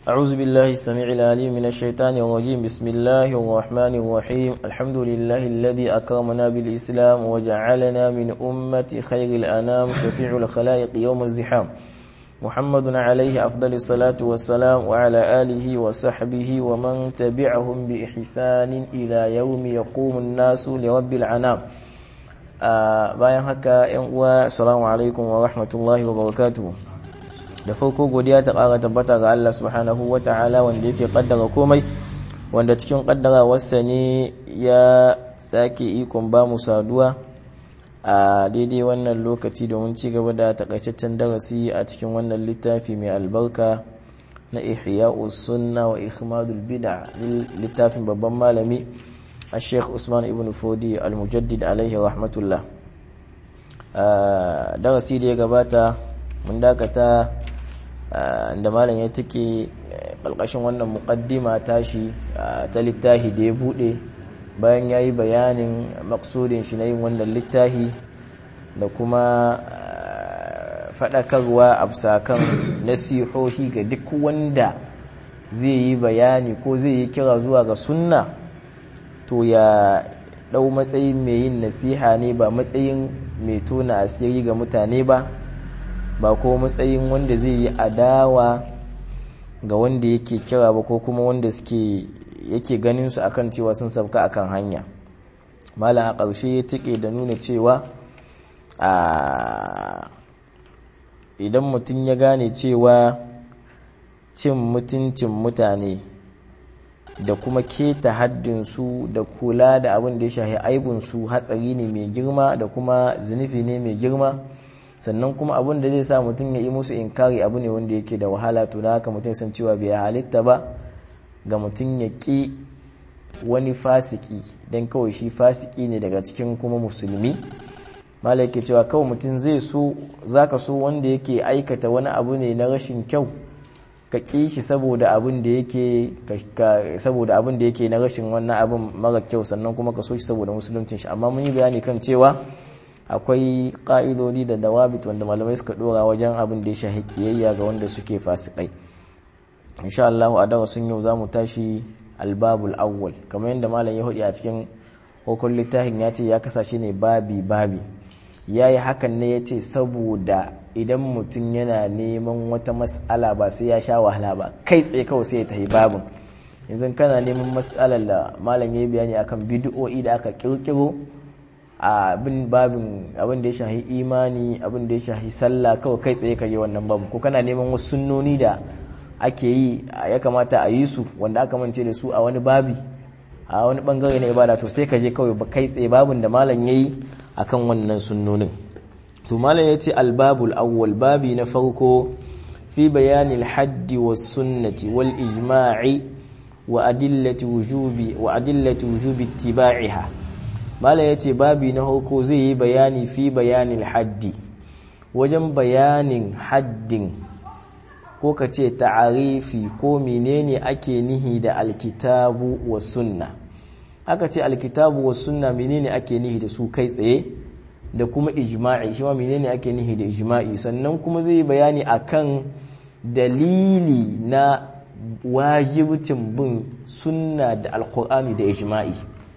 أعوذ بالله السميع العليم من الشيطان الرجيم بسم الله الرحمن الرحيم الحمد لله الذي أكرمنا بالإسلام وجعلنا من أمة خير الأنام شفيع الخلائق يوم الزحام محمد عليه أفضل الصلاة والسلام وعلى آله وصحبه ومن تبعهم بإحسان إلى يوم يقوم الناس لرب العنام bayan haka yan uwa assalamu alaikum wa rahmatullahi wa barakatuh da farko godiya ta ƙara tabbata ga Allah subhanahu wa ta'ala wanda yake kaddara komai wanda cikin kaddarawarsa ne ya sake ikon ba mu saduwa a daidai wannan lokaci domin ci gaba da takaitaccen darasi a cikin wannan littafi mai albarka na ihya'us sunna wa ikhmadul bid'a littafin babban malami الشيخ عثمان ابن فودي المجدد عليه رحمة الله darasi da ya gabata mun dakata da malam ya take ƙalƙashin wannan muƙaddima tashi ta littafi da ya buɗe bayan ya yi bayanin maksudin shi na yin wannan littafi da kuma faɗakarwa a kan nasihohi ga duk wanda zai yi bayani ko zai yi kira zuwa ga sunna to ya ɗau matsayin mai yin nasiha ne ba matsayin mai tona asiri ga mutane ba ba ko matsayin wanda zai yi adawa ga wanda yake kira ba ko kuma wanda suke yake ganin su akan cewa sun sabka akan hanya malam a ƙarshe ya tike da nuna cewa a idan mutum ya gane cewa cin mutuncin mutane da kuma keta haddinsu da kula da abin da ya shahi aibinsu hatsari ne mai girma da kuma zunufi ne mai girma sannan kuma abin da zai sa mutum ya yi musu inkari abu ne wanda yake da wahala to da haka mutum san cewa bai halitta ba ga mutum ya ƙi wani fasiki don kawai shi fasiki ne daga cikin kuma musulmi mala yake cewa kawai mutum zai so zaka so wanda yake aikata wani abu ne na rashin kyau ka ƙi shi saboda abin da yake saboda abin da yake na rashin wannan abin mara kyau sannan kuma ka so shi saboda musuluncin shi amma mun yi bayani kan cewa akwai ƙa'idodi da dawabit wanda malamai suka dora wajen abin da ya shahi kiyayya ga wanda suke fasikai insha Allah a darasin yau zamu tashi albabul awwal kamar yadda malam ya hudi a cikin hukun littafin ya ce ya kasashe ne babi babi yayi hakan ne yace saboda idan mutum yana neman wata mas'ala ba sai ya sha wahala ba kai tsaye kawai sai ya tafi babin yanzu kana neman mas'alar da malam ya bayani akan bid'o'i da aka kirkiro abin babin abin da ya shahi imani abin da ya shahi sallah kawai kai tsaye ka yi wannan babu ko kana neman wasu sunnoni da ake yi ya kamata a yi su wanda aka mance da su a wani babi a wani bangare na ibada to sai ka je kawai ba kai tsaye babin da malam yayi akan wannan sunnonin to malam ya ce albabul awwal babi na farko fi bayanin haddi wa sunnati wal ijma'i wa adillati wujubi wa adillati wujubi ittiba'iha malam ya ce babi na farko zai yi bayani fi bayanin haddi wajen bayanin haddin ko ka ce ta'arifi ko menene ake nihi da alkitabu wa sunna aka ce alkitabu wa sunna menene ake nihi da su kai tsaye da kuma ijma'i shi ma menene ake nihi da ijma'i sannan kuma zai yi bayani akan dalili na wajibcin bin sunna da alkur'ani da ijma'i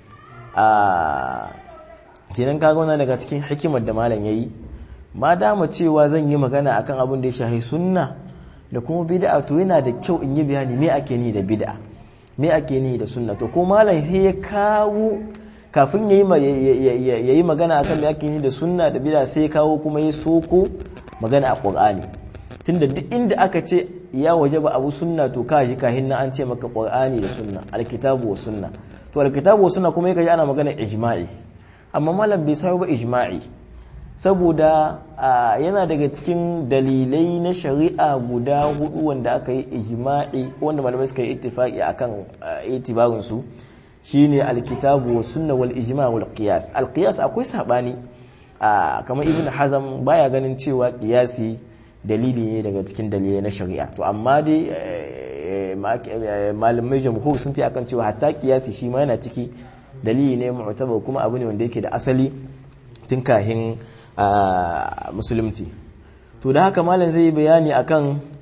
a kenan kaga wannan daga cikin hikimar da malam yayi ma dama cewa zan yi magana akan abin da ya shahi sunna da kuma bid'a to yana da kyau in yi bayani me ake ni da bid'a me ake ni da sunna to ko malam sai ya kawo kafin ya yi magana akan da ake yi da sunna da bida sai kawo kuma ya soko magana a ƙur'ani tunda duk inda aka ce ya waje ba abu sunna to ka ji kahin na an ce maka ƙur'ani da sunna alkitabu wa sunna to alkitabu wa sunna kuma yake ana magana ijma'i amma malam bai sayo ba ijma'i saboda yana daga cikin dalilai na shari'a guda hudu wanda aka yi ijma'i wanda malamai suka yi ittifaqi akan itibarin su shine alkitabu wa sunna wal ijma wal qiyas al qiyas akwai sabani kamar ibn hazam baya ganin cewa qiyasi dalili ne daga cikin dalilai na shari'a to amma dai malamai jamhur sun ta akan cewa hatta qiyasi shi ma yana ciki dalili ne mu'tabar kuma abu ne wanda yake da asali tun kahin musulunci to da haka malam zai yi bayani akan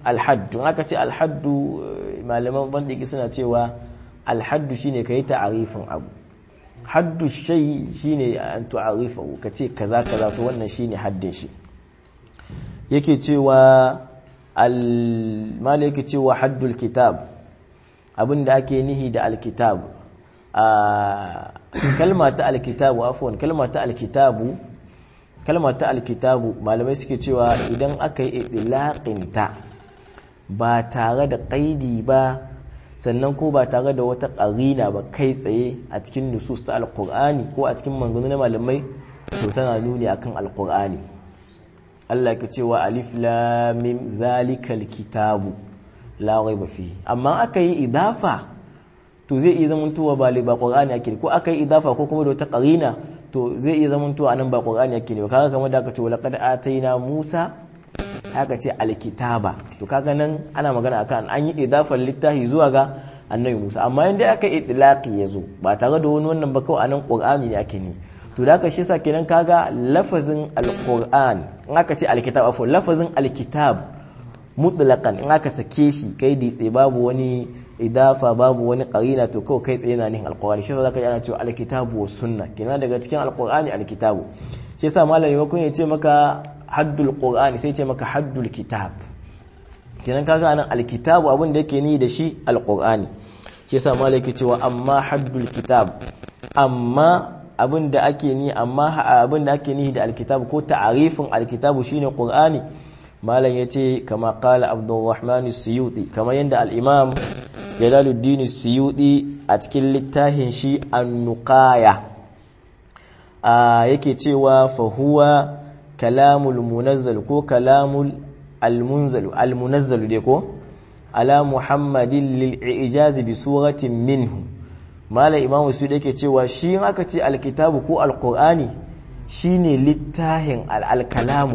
alhaddu aka ce alhaddu malaman bandiki suna cewa alhaddu shine ka yi ta'arifin abu haddu shay shine an tu'arifahu ka ce kaza kaza to wannan shine haddin shi yake cewa al yake cewa haddul kitab abinda ake nihi da alkitab a kalma ta alkitabu afwan kalma ta alkitabu kalma ta alkitabu malamai suke cewa idan aka yi ta ba tare da ƙaidi ba sannan ko ba tare da wata ƙarina ba kai tsaye a cikin nusus ta alƙur'ani ko a cikin manganu na malamai to tana nuni akan alƙur'ani Allah ke cewa alif lam mim zalikal kitabu la raiba fihi amma aka yi idafa to zai iya zamantowa ba ba qur'ani ake ko aka yi idafa ko kuma da wata qarina to zai iya zamantowa nan ba qur'ani ake ne kaga kamar da aka ce laqad ataina musa haka ce alkitaba to kaga nan ana magana akan an yi idafar littafi zuwa ga annabi musa amma inda aka yi itlaqi yazo ba tare da wani wannan ba kawai anan qur'ani ne ake ne to da aka shi sa kenan kaga lafazin alquran in aka ce alkitab afwan lafazin alkitab mutlaqan in aka sake shi kai ditse babu wani idafa babu wani qarina to kawai kai tsaye na nihin alqur'ani shi zaka ji ana cewa alkitabu was sunna kenan daga cikin alqur'ani alkitabu shi yasa malami makon ya ce maka haddul qur'ani sai ce maka haddul kitab kenan kaga anan alkitabu abin da yake ni da shi alqur'ani shi yasa malami yake cewa amma haddul kitab amma abin da ake ni amma abin da ake ni da alkitabu ko ta'arifin alkitabu shine qur'ani malam ya ce kama kala abdurrahman suyuti kama yadda al'imam jalaluddin suyuti a cikin littafin shi annukaya yake cewa fahuwa kalamul munazzal ko kalamul almunzalu almunazzalu dai ko ala muhammadin lil'ijazi bi suratin minhu malam imam suyuti yake cewa shi aka ce alkitabu ko alqur'ani shine littafin al'alkalamu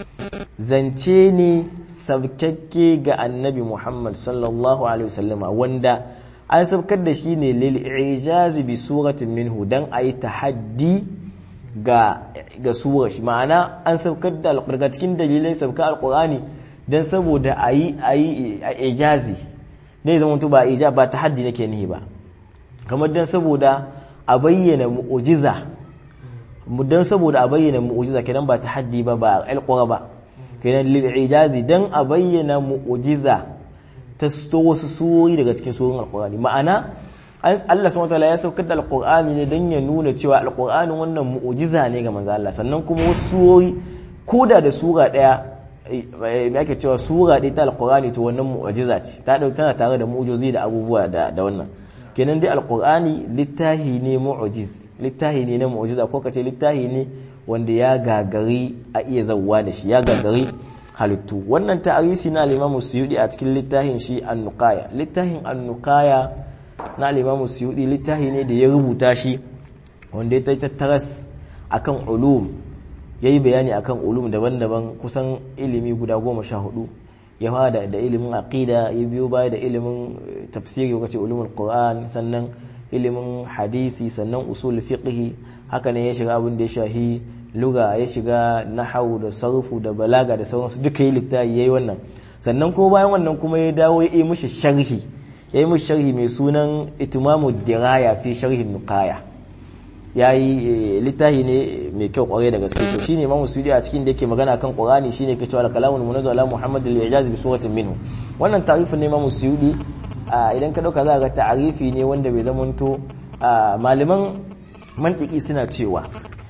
zance ne sabkakke ga annabi Muhammad sallallahu Alaihi wasallama wanda an sabkar da shi ne lil'ijazi bi suratin minhu don a yi tahaddi ga ga surar shi ma'ana an sabkar da daga cikin dalilai sabka alkurani don saboda a yi a yi ijazi ne zama ba ija ba tahaddi nake nihi ba kamar don saboda a bayyana mu'ujiza don saboda a bayyana mu'ujiza kenan ba tahaddi ba ba alqura ba kenan lil'ijazi dan a bayyana mu'ujiza ta sto wasu surori daga cikin surorin alqur'ani ma'ana Allah subhanahu wataala ya saukar da alqur'ani ne dan ya nuna cewa alqur'ani wannan mu'ujiza ne ga manzo Allah sannan kuma wasu surori koda da sura daya me ake cewa sura ɗaya ta alqur'ani to wannan mu'ujiza ce ta dauka tana tare da mu'ujizi da abubuwa da da wannan kenan dai alqur'ani littahi ne mu'ujiz littahi ne na mu'ujiza ko kace littahi ne wanda ya gagari a iya zawwa da shi ya gagari halittu wannan ta'arifi na al-Imam Suyudi a cikin littafin shi An-Nuqaya littafin An-Nuqaya na al-Imam Suyudi littafi ne da ya rubuta shi wanda ya tattaras akan ulum yayi bayani akan ulum daban-daban kusan ilimi guda goma sha hudu ya fara da ilimin aqida ya biyo baya da ilimin tafsiri ko kace ulumul Qur'an sannan ilimin hadisi sannan usul fiqhi haka ne ya shiga abin da ya shahi luga ya shiga nahawu da sarfu da balaga da sauransu duka yi littafi yayi wannan sannan ko bayan wannan kuma ya dawo ya yi mishi sharhi ya yi mishi sharhi mai sunan itimamu diraya fi sharhin nukaya ya yi littafi ne mai kyau kwarai da gaske to shine imamu sudi a cikin da yake magana kan qur'ani shine ke cewa kalamun munazzal ala muhammad al-ijaz bi suratin minhu wannan ta'rifin ne imamu sudi idan ka dauka za ga ta'arifi ne wanda bai zamanto malaman mantiki suna cewa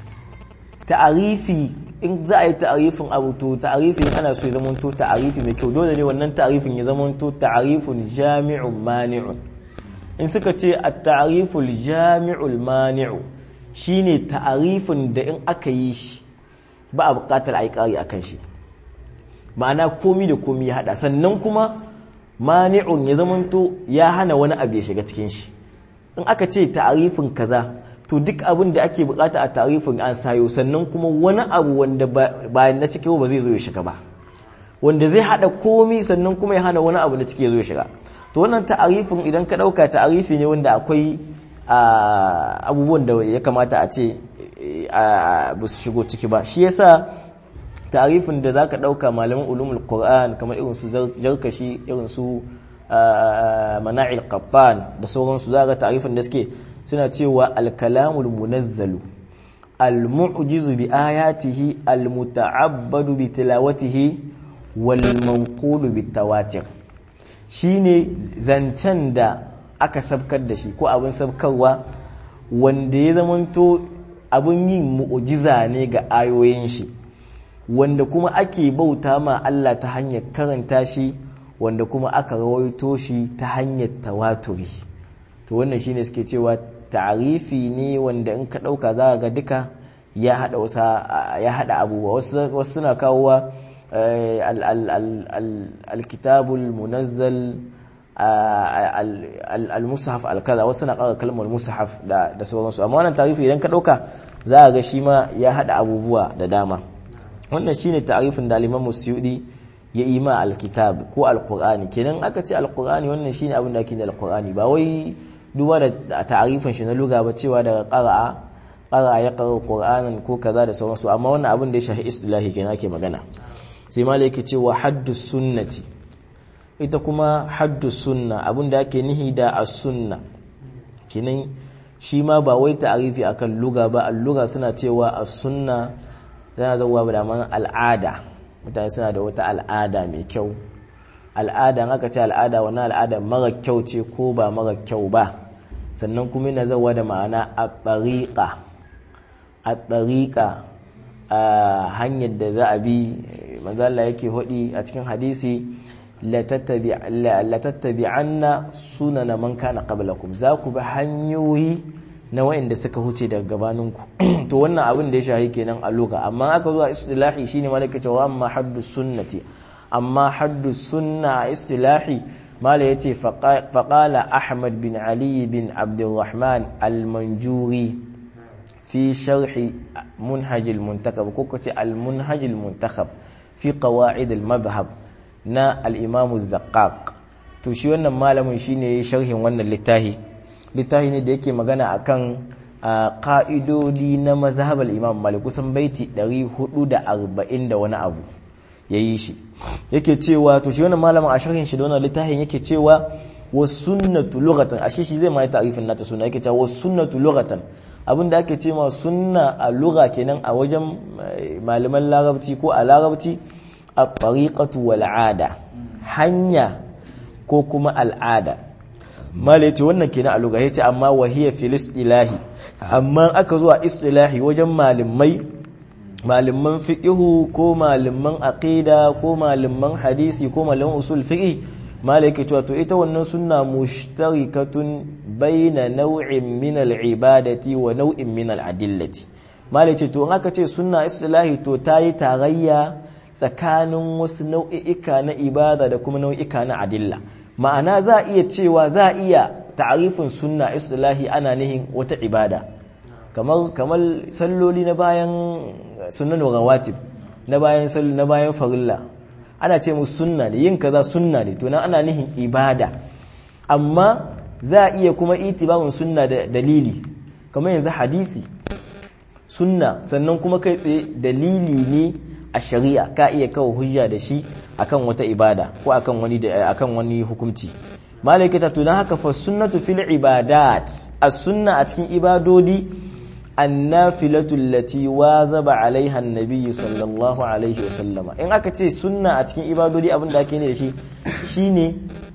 ta'arifi in za a yi ta'arifin abu to ta'arifin ana so ya zamanto ta'arifi mai kyau dole ne wannan ta'arifin ya zamanto ta'arifun jami'un mani'un in suka ce at-ta'ariful jami'ul mani'u shine ta'arifin da in aka yi shi ba a buƙatar a yi ƙari akan shi ma'ana komi da komi ya hada sannan kuma mani'un ya zamanto ya hana wani abu ya shiga cikin shi in aka ce ta'arifin kaza to duk abin da ake bukata a ta'arifin an sayo sannan kuma wani abu wanda ba na cikin ba zai zo ya shiga ba wanda zai hada komi sannan kuma ya hana wani abu na ciki ya zo ya shiga to wannan ta'arifin idan ka dauka ta'arifi ne wanda akwai abubuwan da ya kamata a ce ba su shigo ciki ba shi yasa ta'arifin da zaka dauka malaman ulumul qur'an kamar irin su jarkashi irin su mana'il qattan da sauransu zaka ta'arifin da suke suna cewa al-kalamul munazzalu al-mu'jizu bi ayatihi al-muta'abbadu bi tilawatihi wal manqulu bi tawatir shine zancen da aka sabkar da shi ko abin sabkarwa wanda ya zamanto abin yin mu'jiza ne ga ayoyin shi wanda kuma ake bauta ma Allah ta hanyar karanta shi wanda kuma aka rawaito shi ta hanyar tawaturi to wannan shine suke cewa ta'arifi ne wanda in ka dauka za ga duka ya hada wasa ya hada abubuwa wasu suna kawowa alkitabul munazzal al-mushaf al-kaza wasu na kawo kalmar mushaf da sauransu amma wannan ta'arifi idan ka dauka za ga shi ma ya hada abubuwa da dama wannan shine ta'arifin da Imam Musyudi ya yi ma alkitab ko alqur'ani kenan aka ce alqur'ani wannan shine abin da ake da alqur'ani ba wai duba da ta'arifin shi na luga ba cewa daga qara'a qara'a ya qara qur'anan ko kaza da sauransu amma wannan abin da ya shahi istilahi kenan ake magana sai malai yake cewa haddus sunnati ita kuma haddus sunna abin da ake nihi da as-sunna kenan shi ma ba wai ta'arifi akan luga ba al-luga suna cewa as-sunna tana zauwa da man al'ada mutane suna da wata al'ada mai kyau al'ada in aka ce al'ada wani al'ada mara kyau ce ko ba mara kyau ba sannan kuma yana zauwa da ma'ana a tsariƙa a tsariƙa a hanyar da za a bi manzala yake hudi a cikin hadisi latattabi'anna sunana man kana qablakum za ku bi hanyoyi na wa'inda suka huce daga gabaninku to wannan abin da ya shahi kenan a loka amma aka zuwa istilahi shine malaka cewa amma haddu sunnati amma haddu sunna istilahi mala yace faqala ahmad bin ali bin abdurrahman al-manjuri fi sharhi munhaj al-muntakab ko kace al-munhaj al-muntakab fi qawaid al-madhhab na al-imam az-zaqqaq to shi wannan malamin shine sharhin wannan littafi littafi ne da yake magana akan ka'idodi na mazhabar imam malik kusan baiti 440 da wani abu ya yi shi yake cewa to shi wannan malamin a sharhin shi da wannan littafin yake cewa wa sunnatu lughatan ashe shi zai mai ta'rifin nata sunna yake cewa wa sunnatu lughatan abinda ake cewa sunna a lugha kenan a wajen malaman larabci ko a larabci a tariqatu wal ada hanya ko kuma al'ada malai ce wannan kenan a lugha yace amma wahiya fil istilahi amma aka zuwa istilahi wajen malamai malaman fiqhu ko malaman aqida ko malaman hadisi ko malaman usul fiqh malai yake cewa to ita wannan sunna mushtarikatun baina naw'in min al-ibadati wa naw'in min al-adillati malai ce to in aka ce sunna istilahi to tayi tarayya tsakanin wasu nau'i'ika na ibada da kuma nau'ika na adilla ma'ana za a iya cewa za a iya ta'arifin sunna istilahi ana nihin wata ibada kamar kamar salloli na bayan sunan rawatib na bayan sallu na bayan farilla ana ce musu sunna ne yin kaza sunna ne to nan ana nihin ibada amma za a iya kuma itibarin sunna da dalili kamar yanzu hadisi sunna sannan kuma kai tsaye dalili ne a shari'a ka iya kawo hujja da shi akan wata ibada ko akan wani da akan wani hukunci malaikata to dan haka fa sunnatu fil ibadat as-sunna a cikin ibadodi annafilatu allati wazaba alaiha an-nabiy sallallahu alaihi wasallama in aka ce sunna a cikin ibadodi abin da ake ne da shi shine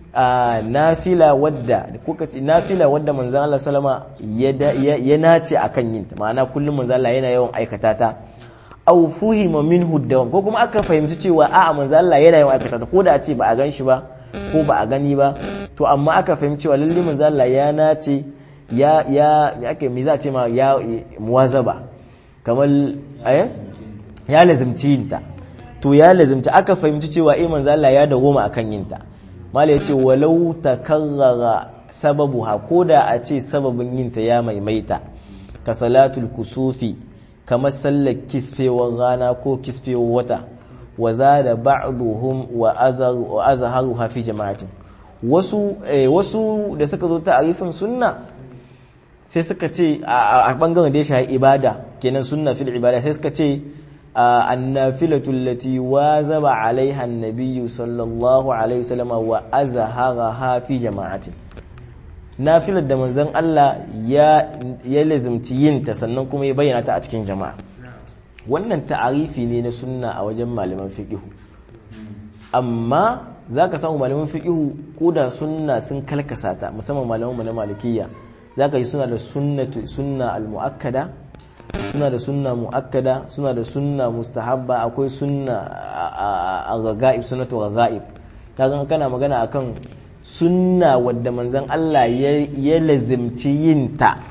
nafila wadda kuka ce nafila wadda manzon Allah sallama ya nace akan yin ta ma'ana kullum manzon Allah yana yawan aikata ta aw fuhima minhu dawam ko kuma aka fahimci cewa a'a manzon Allah yana yawan aikata ta ko da a ce ba a gan shi ba ko ba a gani ba to amma aka fahimci cewa lalle manzon Allah ya nace ya ya me ake me za a ce ma ya muwazaba kamar eh ya lazimci yinta to ya lazimci aka fahimci cewa eh manzon Allah ya dawoma akan yinta mala yace walau takarrara sababuha koda a ce sababin yinta ya maimaita ka salatul kusufi kamar sallar kisfewar rana ko kisfewar wata wa zada ba'dhum wa azhar wa azharuha fi jama'atin wasu wasu da suka zo ta'arifin sunna sai suka ce a bangaren da ya shahi ibada kenan sunna fil ibada sai suka ce النافلة التي واظب عليها النبي صلى الله عليه وسلم وأزهرها في جماعة nafilar da manzon Allah ya ya lazimci yin ta sannan kuma ya bayyana ta a cikin jama'a wannan ta'arifi ne na sunna a wajen malaman fiqh amma zaka samu malaman fiqh ko da sunna sun kalkasa ta musamman malaman mu na malikiyya zaka yi suna da sunnatu sunna al-muakkada suna da sunna mu'akkada suna da sunna mustahabba akwai sunna a raga'ib sunnatu raga'ib kaga kana magana akan sunna wadda manzon Allah ya lazimci yin ta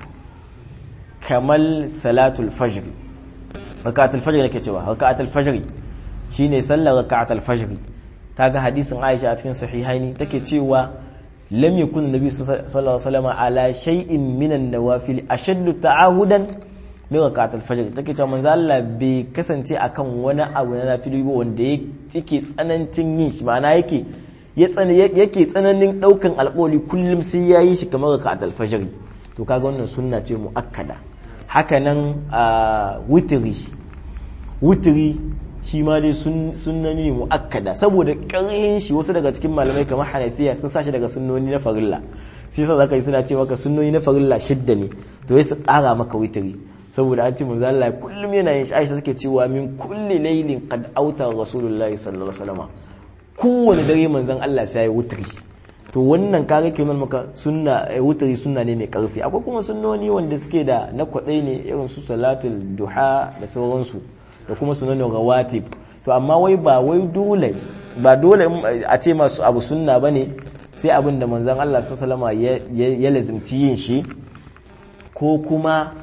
kamal salatul fajr raka'atul fajr nake cewa raka'atul fajr shine sallar raka'atul fajr kaga hadisin Aisha a cikin sahihaini take cewa lam yakun nabi sallallahu alaihi wasallam ala shay'in minan nawafil ashaddu ta'ahudan min rakatul fajr take cewa manzo Allah bai kasance akan wani abu na nafili ba wanda yake tsanancin yin shi ma'ana yake ya tsana yake tsananin daukan alƙawari kullum sai yayi shi kamar rakatul fajr to kaga wannan sunna ce muakkada haka nan witri witri shi ma dai sunnani ne muakkada saboda ƙarhin shi wasu daga cikin malamai kamar Hanafiya sun sashi daga sunnoni na farilla sai sa zaka yi suna ce maka sunnoni na farilla shidda ne to sai su ƙara maka witri saboda an ce manzo Allah kullum yana yin Aisha take cewa min kulli laylin qad auta rasulullahi sallallahu alaihi wasallam kowane dare manzon Allah sai ya wutri to wannan kaga ke nuna maka sunna wutri sunna ne mai karfi akwai kuma sunnoni wanda suke da na kwadai ne irin su salatul duha da sauransu da kuma sunanin rawatib to amma wai ba wai dole ba dole a ce masu abu sunna bane sai abin da manzon Allah sallallahu alaihi wasallam ya lazimci yin shi ko kuma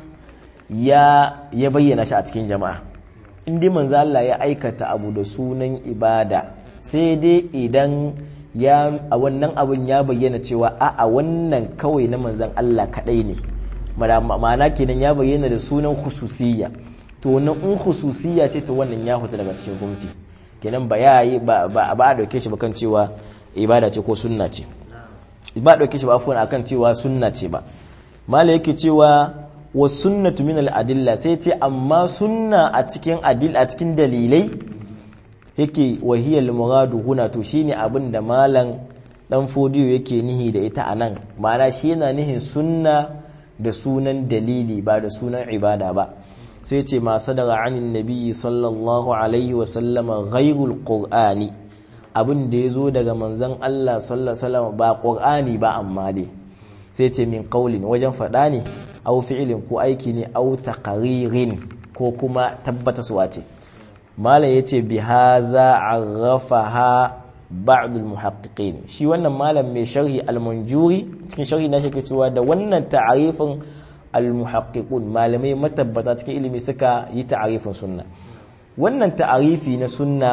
ya ya bayyana shi a cikin jama'a in dai manzo Allah ya aikata abu da sunan ibada sai dai idan ya a wannan abun ya bayyana cewa a a wannan kawai na manzon Allah kadai ne ma'ana kenan ya bayyana da sunan khususiyya to wannan in khususiyya ce to wannan ya huta daga cikin gwamnati kenan ba ya yi ba ba a dauke shi ba kan cewa ibada ce ko sunna ce ba a dauke shi ba afwan akan cewa sunna ce ba mala yake cewa wa sunnatu min al-adilla sai ce amma sunna a cikin adil a cikin dalilai yake wahiyal muradu huna to shine abin da malam dan fodiyo yake nihi da ita anan ma'ana shi yana nihin sunna da sunan dalili ba da sunan ibada ba sai ce ma sadara anin nabiyyi sallallahu alaihi wa sallama ghairul qur'ani abin da yazo daga manzon Allah sallallahu alaihi wasallam ba qur'ani ba amma dai sai ce min qaulin wajen faɗa ne au fi'ilin ko aiki ne au taqririn ko kuma tabbataswa ce malam yace bi haza arrafaha ba'd al-muhaqqiqin shi wannan malam mai sharhi al-munjuri cikin sharhi na shi cewa da wannan ta'arifin al-muhaqqiqun malamai matabbata cikin ilimi suka yi ta'arifin sunna wannan ta'arifi na sunna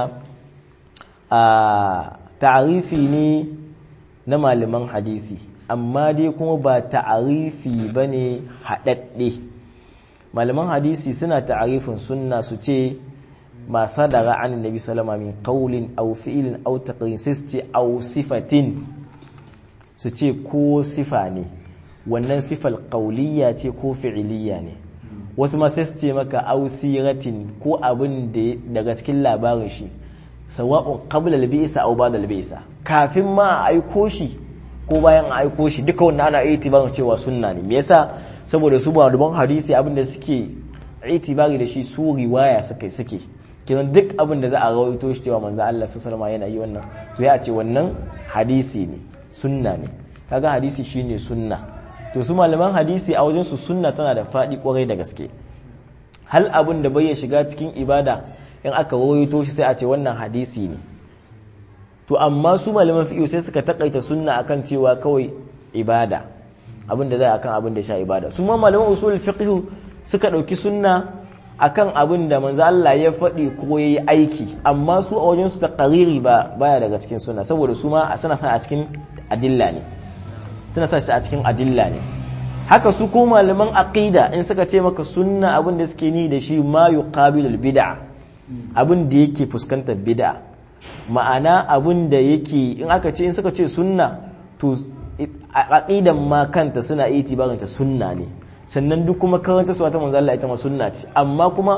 a ta'arifi ne na malaman hadisi amma dai kuma ba ta'arifi ba ne haɗaɗɗe malaman hadisi suna ta'arifin sunna su ce ma sadara an nabi salama min qawlin aw fi'lin aw taqrin sisti aw sifatin su ce ko sifa ne wannan sifal qawliya ce ko fi'iliya ne wasu ma sai su ce maka aw siratin ko abin da daga cikin labarin shi sawa'un qabla al-bi'sa aw ba'da al-bi'sa kafin ma a aiko shi ko bayan a aiko shi duka wannan ana itibarin cewa sunna ne me yasa saboda su malaman hadisi abinda suke itibari da shi su riwaya suke suke kenan duk abin da za a rawaito shi cewa manzo Allah sallallahu alaihi yana yi wannan to ya ce wannan hadisi ne sunna ne kaga hadisi shine sunna to su malaman hadisi a wajen su sunna tana da fadi kwarai da gaske hal abin da bai shiga cikin ibada in aka rawaito shi sai a ce wannan hadisi ne to amma su malaman fiqh sai suka takaita sunna akan cewa kawai ibada abin da zai akan abin da sha ibada su ma malaman usul fiqh suka dauki sunna akan abin da manzo Allah ya faɗi ko yayi aiki amma su a wajen su ta qariri ba baya daga cikin sunna saboda su ma suna sa a cikin adilla ne suna sa shi a cikin adilla ne haka su ko malaman aqida in suka ce maka sunna abin da suke ni da shi ma yuqabilul bid'a abin da yake fuskantar bid'a ma'ana abin da yake in aka ce in suka ce sunna to aqidan ma kanta suna itibarin ta sunna ne sannan duk kuma karanta su ta manzo Allah ita ma sunna ce amma kuma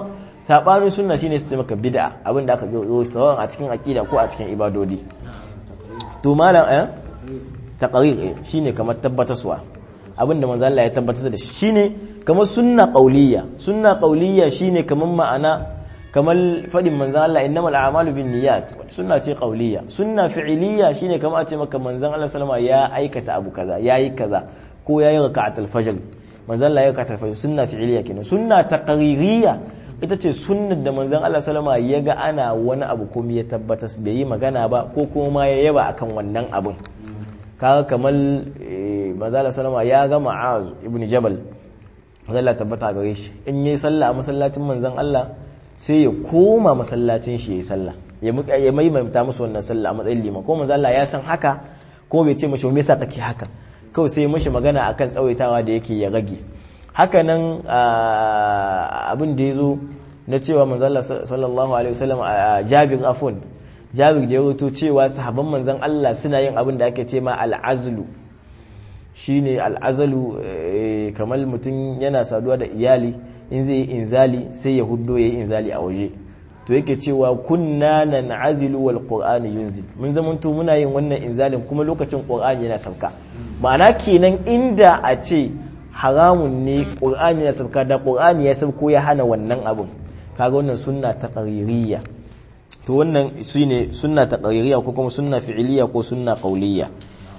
sabanin sunna shine su maka bid'a abin da aka yi sawan a cikin aqida ko a cikin ibadodi to malam eh taqrir shine kamar tabbataswa abin da manzo Allah ya tabbatar da shi shine kamar sunna qauliyya sunna qauliyya shine kamar ma'ana kamar fadin manzan Allah innamal a'malu bin niyyat sunna ce qauliyya sunna fi'iliyya shine kamar a ce maka manzan Allah sallama ya aikata abu kaza yayi kaza ko yayi raka'atul fajr manzan Allah ya raka'atul fajr sunna fi'iliyya kenan sunna taqririyya ita ce sunnar da manzan Allah sallama ya ga ana wani abu kuma ya tabbatar bai yi magana ba ko kuma ya yaba akan wannan abun kaga kamar manzan Allah sallama ya ga Mu'az ibn Jabal manzan Allah tabbata gare shi in yayi sallah a masallacin manzan Allah sai ya koma masallacin shi ya yi sallah ya maimaita musu wannan sallah a matsayin liman ko manzo Allah ya san haka ko bai ce mashi me yasa kake haka kawai sai mashi magana akan tsawaitawa da yake ya rage haka nan abin da yazo na cewa manzo Allah sallallahu alaihi wasallam a Jabir afun Jabir da ya rawaito cewa sahabban manzon Allah suna yin abin da ake ce ma al-azlu shine al-azlu kamar mutum yana saduwa da iyali in zai yi inzali sai ya huddo ya yi inzali a waje to yake cewa kunna nan azilu wal qur'ani yunzil mun zamanto muna yin wannan inzalin kuma lokacin qur'ani yana sauka ma'ana kenan inda a ce haramun ne qur'ani yana sauka da qur'ani ya sauko ya hana wannan abin kaga wannan sunna ta qaririyya to wannan shine sunna ta qaririyya ko kuma sunna fi'iliyya ko sunna qauliyya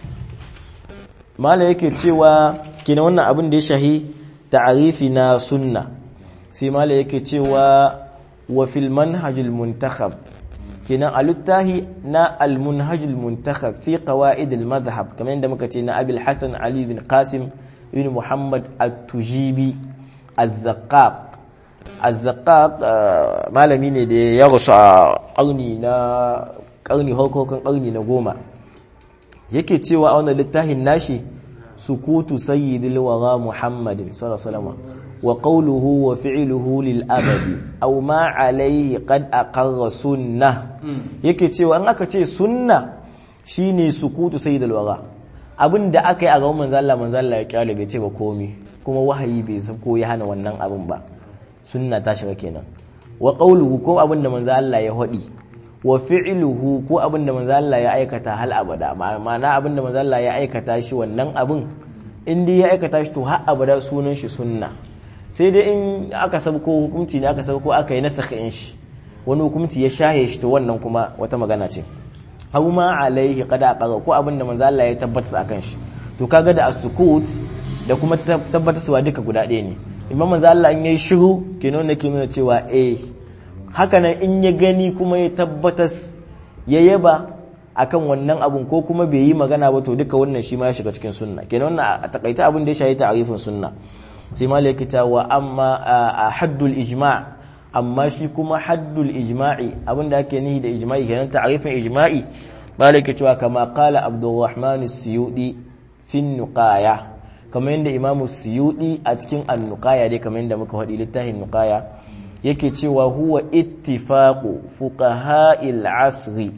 mala yake cewa kenan wannan abin da ya shahi ta'arifi na sunna sai mala yake cewa wa fil manhajil muntakhab kenan a littahi na al manhajil muntakhab fi qawaid al madhhab kamar yadda muka ce na abil hasan ali bin qasim ibn muhammad at-tujibi az-zaqqaq az-zaqqaq malami ne da ya rusu a karni na karni harkokin karni na goma yake cewa a wannan littafin nashi sukutu sayyidil wara muhammadin sallallahu alaihi wasallam وقوله وفعله للأبد أو ما عليه قد أقر سنة yake cewa an aka ce sunna shine sukutu sayyidul wara abinda aka yi a gaban manzo Allah manzo Allah ya kyale bai ce ba komi kuma wahayi bai san ko ya hana wannan abin ba sunna ta shiga kenan wa qawluhu ko abinda manzo Allah ya hadi wa fi'luhu ko abinda manzo Allah ya aikata hal abada ma'ana abinda manzo Allah ya aikata shi wannan abin in dai ya aikata shi to har abada sunan shi sunna sai dai in aka sabko hukunci ne aka sabko aka yi nasakh in shi wani hukunci ya shahe shi to wannan kuma wata magana ce abu ma alaihi qada aqara ko abinda manzo Allah ya tabbata akan shi to kaga da as-sukut da kuma tabbatarwa duka guda ɗaya ne imam manzo Allah in yayi shiru kenan ne ke nuna cewa eh haka nan in ya gani kuma ya tabbatas ya yaba akan wannan abun ko kuma bai yi magana ba to duka wannan shi ma ya shiga cikin sunna kenan wannan a takaita abin da ya shahi ta'arifin sunna sai malaki ta wa amma a haddul ijma' amma shi kuma haddul ijma'i abinda ake nihi da ijma'i kenan ta'arifin ijma'i malaki cewa kama qala abdurrahman as-suyudi fi nuqaya kamar yadda imamu suyudi a cikin an-nuqaya dai kamar yadda muka faɗi littafin nuqaya yake cewa huwa ittifaqu fuqaha'il asri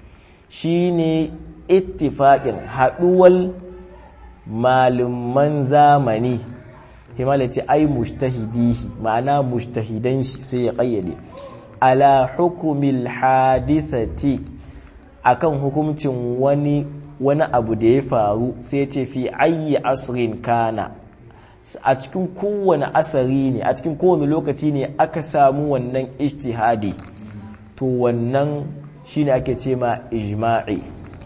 shine ittifaqin haduwal malaman zamani himala ce ai mushtahidihi ma'ana mushtahidan shi sai ya kayyade ala hukumil hadithati akan hukuncin wani wani abu da ya faru sai ce fi ayi asrin kana a cikin kowane asari ne a cikin kowane lokaci ne aka samu wannan ijtihadi to wannan shine ake ce ma ijma'i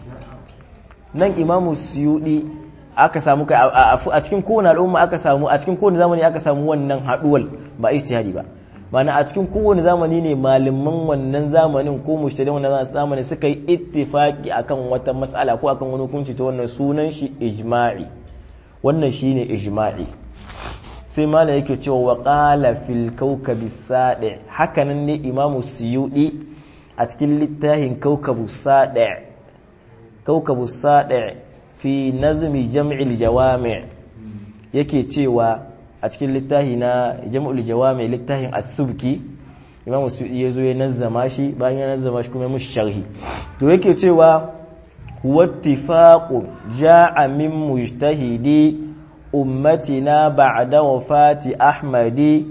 nan imamu suyudi aka samu kai a cikin kowane al'umma aka samu a cikin kowane zamani aka samu wannan haduwal ba ijtihadi ba mana a cikin kowane zamani ne malaman wannan zamanin ko mushtadin wannan zamanin suka yi ittifaki akan wata mas'ala ko akan wani hukunci ta wannan sunan shi ijma'i wannan shine ijma'i sai malam yake cewa wa qala fil kawkabi sadi hakanan ne imamu suyudi a cikin littafin kawkabu sadi kawkabu sadi fi nazmi jam'il jawami' yake cewa a cikin littafi na jam'ul jawami' littafin as-subki imamu suyudi yazo ya nazzama shi bayan ya nazzama shi kuma ya mushi sharhi to yake cewa huwa ittifaqun ja'a min mujtahidi ummatina ba'da wafati ahmadi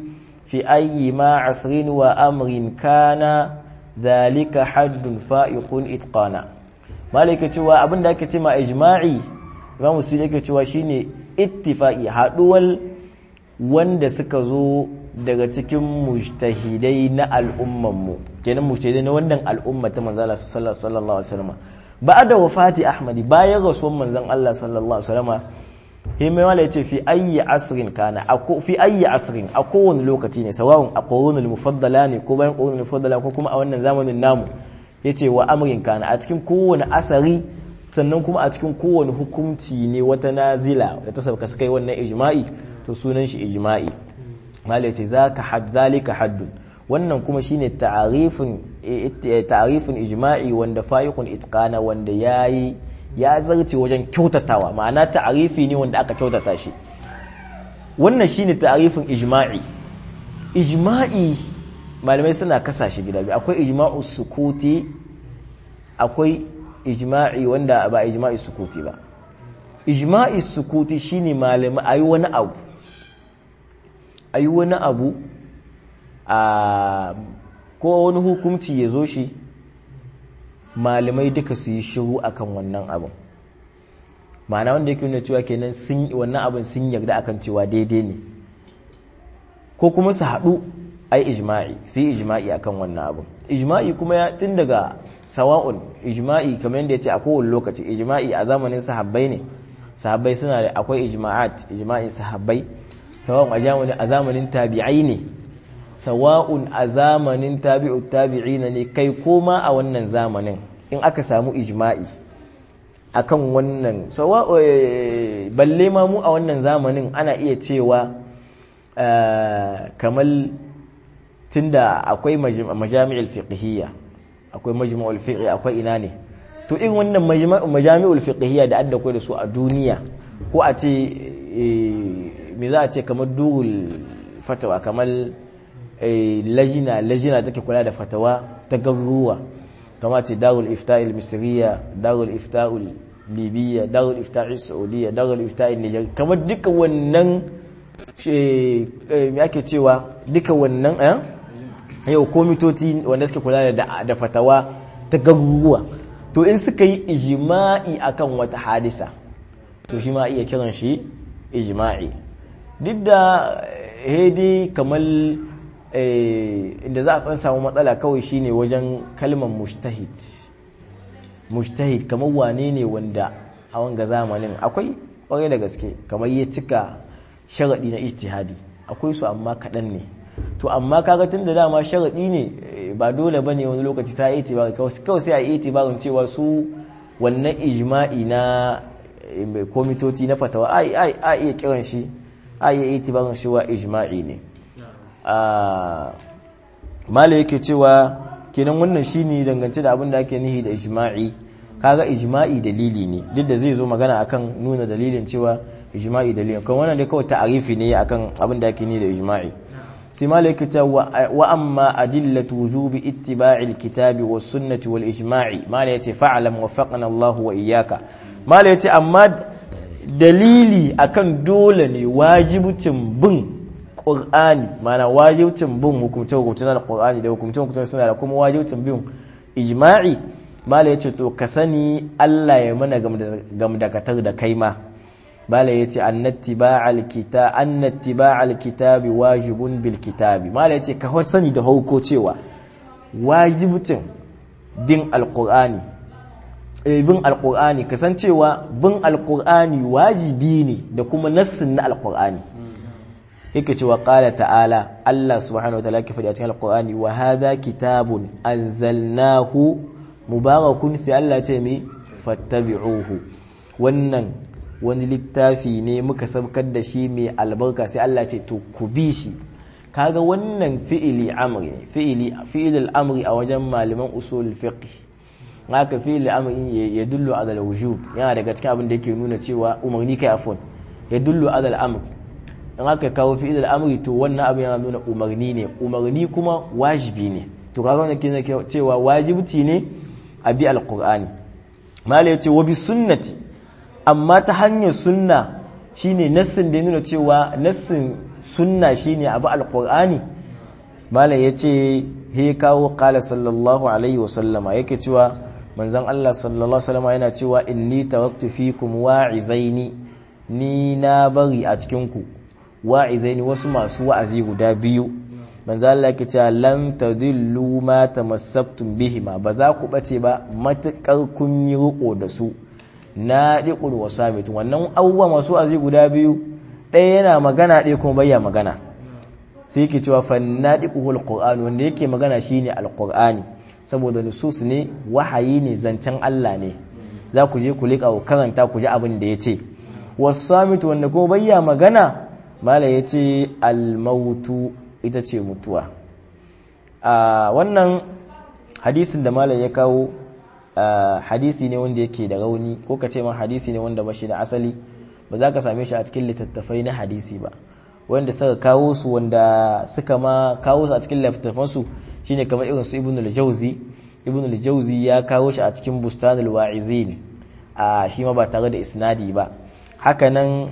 fi ayyi ma asrin wa amrin kana dhalika haddun fa'iqun itqana malaka cewa abin da ake ce ma ijma'i imam musulmi yake cewa shine ittifaqi haduwar wanda suka zo daga cikin mujtahidai na al'ummanmu kenan mujtahidai na wannan al'umma ta manzo Allah sallallahu alaihi wasallam ba'da wafati ahmadi bayan rasuwan manzon Allah sallallahu alaihi wasallam himai wala yace fi ayyi asrin kana ako fi ayyi asrin a kowane lokaci ne sawa'un a qurunul mufaddala ne ko bayan qurunul mufaddala ko kuma a wannan zamanin namu yace wa amrin kana a cikin kowane asari sannan kuma a cikin kowane hukunci ne wata nazila da ta sabka suka yi wannan ijma'i to sunan shi ijma'i malai ce zaka had zalika haddun wannan kuma shine ta'arifin ta'arifin ijma'i wanda fa'iqun itqana wanda yayi ya zarce wajen kyautatawa ma'ana ta'arifi ne wanda aka kyautata shi wannan shine ta'arifin ijma'i ijma'i malamai suna kasa shi gida biyu akwai ijma'u sukuti akwai ijma'i wanda ba ijma'i sukuti ba ijma'i sukuti shine malamai ayi wani abu ayi wani abu a ko wani hukunci ya zo shi malamai duka su yi shiru akan wannan abin ma'ana wanda yake nuna cewa kenan sun wannan abin sun yarda akan cewa daidai ne ko kuma su haɗu ai ijma'i su yi ijma'i akan wannan abin ijma'i kuma ya tun daga sawa'un ijma'i kamar yadda ya ce a kowane lokaci ijma'i a zamanin sahabbai ne sahabbai suna da akwai ijma'at ijma'in sahabbai sawa'un a zamanin tabi'ai ne sawa'un a zamanin tabi'ut tabi'ina ne kai koma a wannan zamanin in aka samu ijma'i akan wannan sawa'u balle ma mu a wannan zamanin ana iya cewa kamar tunda akwai majami'ul fiqhiyya akwai majmu'ul fiqh akwai ina ne to in wannan majami'ul fiqhiyya da adda da su a duniya ko a ce me za a ce kamar durul fatawa kamar lajina lajina take kula da fatawa ta garuruwa kama ce darul ifta'il misriya darul ifta'ul libya darul ifta'il saudiya darul ifta'il niger kamar duka wannan me ake cewa duka wannan eh yau komitoci wanda suke kula da da fatawa ta garuruwa to in suka yi ijma'i akan wata hadisa to shi ma iya kiran shi ijma'i duk da hedi kamar inda za a tsan samu matsala kawai shine wajen kalmar mujtahid mujtahid kamar wane ne wanda a wanga zamanin akwai kwarai da gaske kamar ya cika sharaɗi na ijtihadi akwai su amma kaɗan ne to amma kaga tun da dama sharaɗi ne ba dole bane wani lokaci ta yi itibari kawai sai a yi itibarin cewa su wannan ijma'i na komitoci na fatawa a iya kiran shi a iya itibarin shi wa ijma'i ne mala yake cewa kenan wannan shine dangance da abin da ake nihi da ijma'i kaga ijma'i dalili ne duk da zai zo magana akan nuna dalilin cewa ijma'i dalilin kan wannan dai kawai ta'arifi ne akan abin da ake nihi da ijma'i sai mala yake cewa wa amma adillatu wujubi ittiba'i alkitabi was sunnati wal ijma'i mala yace fa'lam waffaqana Allah wa iyyaka mala yace amma dalili akan dole ne wajibucin bin Qur'ani mana wajibcin bin hukumce-hukumce na Qur'ani da hukumce-hukumce suna da kuma wajibcin bin ijma'i bala yace to ka sani Allah ya mana gamdakatar da kai ma bala yace annattiba'al kitab annattiba'al kitabi wajibun bil kitabi mala yace ka sani da hauko cewa wajibcin bin alqur'ani eh bin alqur'ani kasancewa bin alqur'ani wajibi ne da kuma nassin na alqur'ani yake cewa qala ta'ala Allah subhanahu wa ta'ala yake faɗi a cikin alqur'ani wa hadha kitabun anzalnahu mubarakun sai Allah ce mi fattabi'uhu wannan wani littafi ne muka sabkar da shi mai albarka sai Allah ce to ku bi shi kaga wannan fi'ili amri fi'ili fi'il amri a wajen malaman usul fiqh haka fi'il amri ya dullu ala al-wujub yana daga cikin abin da yake nuna cewa umarni kai afon ya dullu ala al-amr in aka kawo fi'il amri to wannan abin yana nuna umarni ne umarni kuma wajibi ne to kaga wannan kina cewa wajibci ne a bi alqur'ani mala yace wa bi sunnati amma ta hanyar sunna shine nassin da nuna cewa nassin sunna shine abu alqur'ani malam yace he kawo qala sallallahu alaihi wasallama yake cewa manzon Allah sallallahu alaihi wasallama yana cewa inni taraktu fikum wa'izaini ni na bari a cikin ku wa'izaini wasu masu wa'azi guda biyu manzo Allah yake cewa lan tadillu ma tamassaktum bihima ba za ku bace ba matakar kun yi riko da su na diqul wasamit wannan abubuwa masu wa'azi guda biyu ɗaya yana magana ɗaya kuma bayya magana sai yake cewa fannadiquhul qur'an wanda yake magana shine alqur'ani saboda nusus ne wahayi ne zancen Allah ne za ku je ku liƙa ku karanta ku ji abin da yace wasamit wanda kuma bayya magana mala yace almautu ita ce mutuwa a wannan hadisin da malam ya kawo hadisi ne wanda yake da rauni ko ka ce ma hadisi ne wanda ba shi da asali ba za ka same shi a cikin littattafai na hadisi ba wanda suka kawo su wanda suka ma kawo su a cikin littattafansu shine kamar irin su ibn al-jawzi ibn al-jawzi ya kawo shi a cikin bustanul wa'izin a shi ma ba tare da isnadi ba hakanan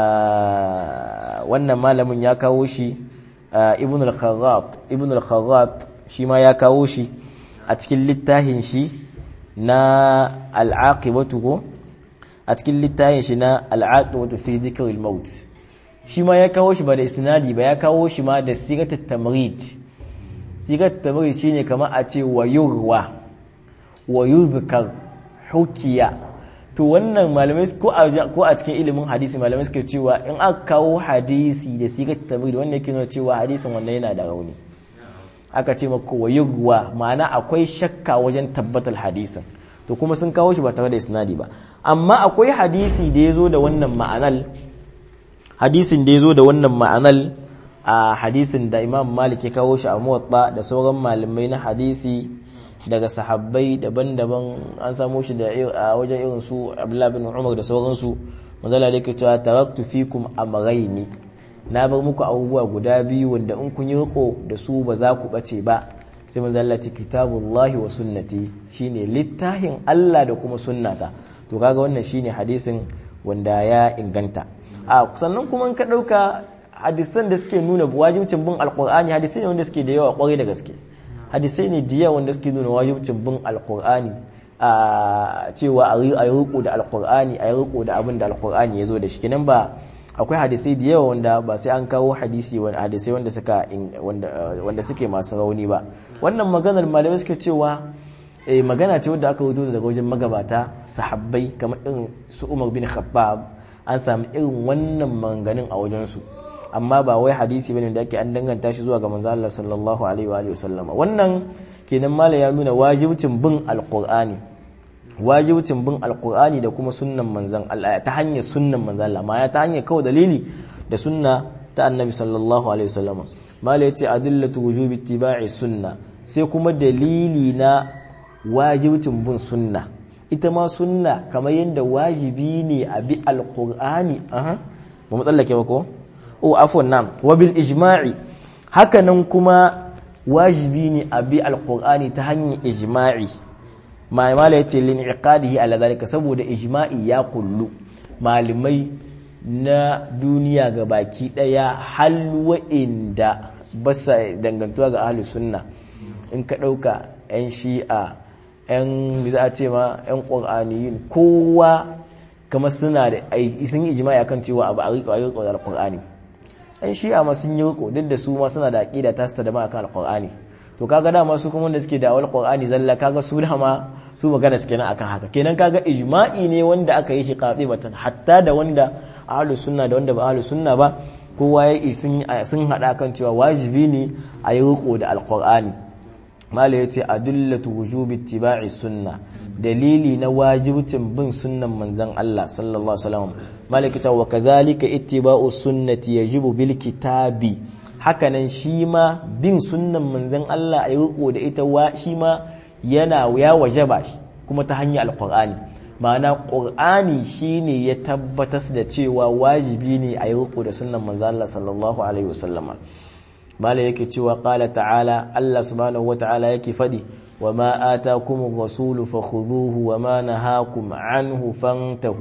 wannan malamin ya kawo shi ibn al-kharrat ibn al-kharrat shi ma ya kawo shi a cikin littafin shi na al-aqibatu ko a cikin littafin shi na al-aqibatu fi dhikr al-maut shi ma ya kawo shi ba da isnadi ba ya kawo shi ma da sigat at-tamrid sigat at-tamrid shine kamar a ce wa yurwa wa yuzkar hukiya to wannan malamai ko a cikin ilimin hadisi malamai suke cewa in aka kawo hadisi da sigar tabiri wanda yake nuna cewa hadisin wannan yana da rauni aka ce maka wayugwa ma'ana akwai shakka wajen tabbatar hadisin to kuma sun kawo shi ba tare da isnadi ba amma akwai hadisi da ya zo da wannan ma'anal hadisin da ya zo da wannan ma'anal a hadisin da imam malik ya kawo shi a muwatta da sauran malamai na hadisi daga sahabbai daban-daban an samu shi da a wajen irin su Abdullah bin Umar da sauransu manzala da yake cewa taraktu fikum amrayni na bar muku abubuwa guda biyu wanda in kun yi riko da su ba za ku bace ba sai manzala ce kitabullahi wa sunnati shine littafin Allah da kuma sunnata to kaga wannan shine hadisin wanda ya inganta a sannan kuma in ka dauka hadisan da suke nuna wajibcin bin alqur'ani hadisai ne wanda suke da yawa kwarai da gaske hadisai ne da yawa wanda suke nuna wajibcin bin alkur'ani a cewa a yi riko da alkur'ani a yi riko da abin da alkur'ani ya zo da shi kenan ba akwai hadisai da yawa wanda ba sai an kawo hadisi hadisai wanda suka wanda suke masu rauni ba wannan maganar malamai suke cewa eh magana ce wadda aka rubuta daga wajen magabata sahabbai kamar irin su Umar bin Khattab an samu irin wannan maganganun a wajen su amma ba wai hadisi bane da ake an danganta shi zuwa ga manzo Allah sallallahu alaihi wa alihi wasallam wannan kenan mala ya nuna wajibcin bin alqur'ani wajibcin bin alqur'ani da kuma sunnan manzon Allah ta hanyar sunnan manzon Allah ma ya ta hanyar kawai dalili da sunna ta annabi sallallahu alaihi wasallam mala yace adillatu wujubi ittiba'i sunna sai kuma dalili na wajibcin bin sunna ita ma sunna kamar yadda wajibi ne a bi alqur'ani aha ba mu tsallake ba ko o afwan nam wa bil ijma'i hakanan kuma wajibi ne a bi alqur'ani ta hanyar ijma'i ma mala yace lin iqadihi ala zalika saboda ijma'i ya kullu malamai na duniya ga baki daya hal wa'inda basa dangantuwa ga ahli sunna in ka dauka yan shi'a yan za a ce ma yan qur'aniyin kowa kamar suna da sun yi ijma'i akan cewa abu a riƙo da alqur'ani yan shi'a ma sun yi riko duk da su ma suna da aqida ta da ma akan alqur'ani to kaga dama su kuma wanda suke da awal qur'ani zalla kaga su dama su magana suke nan akan haka kenan kaga ijma'i ne wanda aka yi shi qatibatan hatta da wanda ahlus sunna da wanda ba ahlus sunna ba kowa ya sun sun hada kan cewa wajibi ne a yi riko da alqur'ani mala yace adullatu wujubi ittiba'i sunna dalili na wajibcin bin sunnan manzon Allah sallallahu alaihi wasallam malaka ta wa kazalika ittiba'u sunnati yajibu bil kitabi hakanan shi ma bin sunnan manzon Allah ayi riko da ita wa shi ma yana ya wajaba kuma ta hanyar alqur'ani ma'ana qur'ani shine ya tabbatar da cewa wajibi ne ayi riko da sunnan manzon Allah sallallahu alaihi wasallam mala yake cewa qala ta'ala Allah subhanahu wa ta'ala yake fadi وما آتاكم الرسول فخذوه وما نهاكم عنه فانتهوا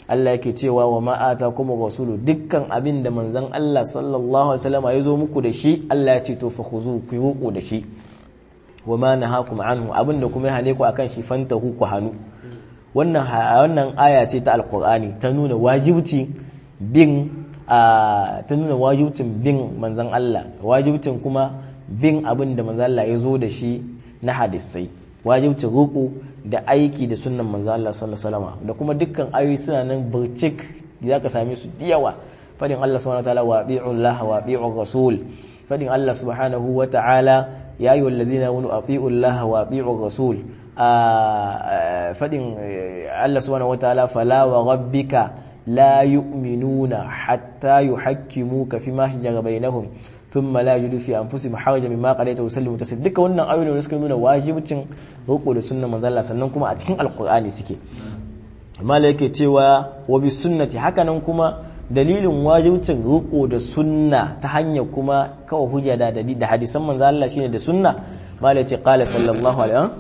Allah yake cewa wa ma atakum rasulu dukkan abin da manzon Allah sallallahu alaihi wasallam ya zo muku da shi Allah ya ce to fa khuzu ku ruku da shi wa ma nahakum anhu abin da kuma ya hane ku akan shi fantahu ku hanu wannan wannan aya ce ta alqur'ani ta nuna wajibci bin ta nuna wajibcin bin manzon Allah wajibcin kuma bin abin da manzon Allah ya zo da shi na hadisai wajibcin ruku da aiki da sunnan manzon Allah sallallahu alaihi wasallam da kuma dukkan ayoyi suna nan burcik za ka same su yawa fadin Allah subhanahu wa ta'ala wa ati'u Allah wa ati'u rasul fadin Allah subhanahu wa ta'ala ya ayyuhal ladzina amanu ati'u Allah wa ati'u rasul fadin Allah subhanahu wa ta'ala fala wa rabbika la yu'minuna hatta yuhakkimuka fima shajara bainahum thumma la yajidu fi anfusihim harajan mimma qadaita wa yusallimu taslima duka wannan ayoyi ne suka nuna wajibcin riko da sunnar manzo Allah sannan kuma a cikin alqur'ani suke mala yake cewa wa bi sunnati hakanan kuma dalilin wajibcin riko da sunna ta hanyar kuma kawai hujja da da hadisan manzo Allah shine da sunna mala yace qala sallallahu alaihi wa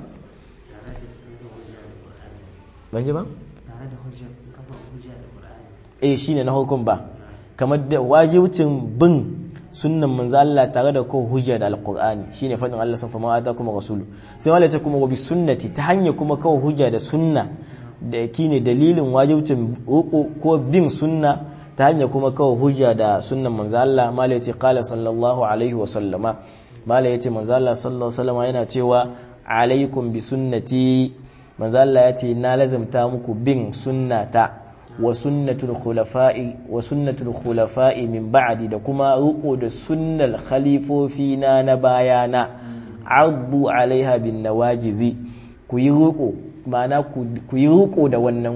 ban ji ba tare da hujja kafa hujja da Qur'ani eh shine na hukun ba kamar da wajibcin bin sunnan manzo Allah tare da ko hujja da alqur'ani shine fadin Allah sun fama ata kuma rasulu sai wala ta kuma wa bi sunnati ta hanya kuma kawo hujja da sunna da kine dalilin wajibcin uku ko bin sunna ta hanya kuma kawo hujja da sunnan manzo Allah mala yace qala sallallahu alaihi wa sallama mala yace manzo Allah sallallahu alaihi wa sallama yana cewa alaikum bi sunnati manzo Allah yace na lazimta muku bin sunnata wa sunnatul khulafa'i wa sunnatul khulafa'i min ba'di da kuma ruko da sunnal khalifofi na na bayana addu alaiha bin nawajizi ku yi ruko ma'ana ku yi ruko da wannan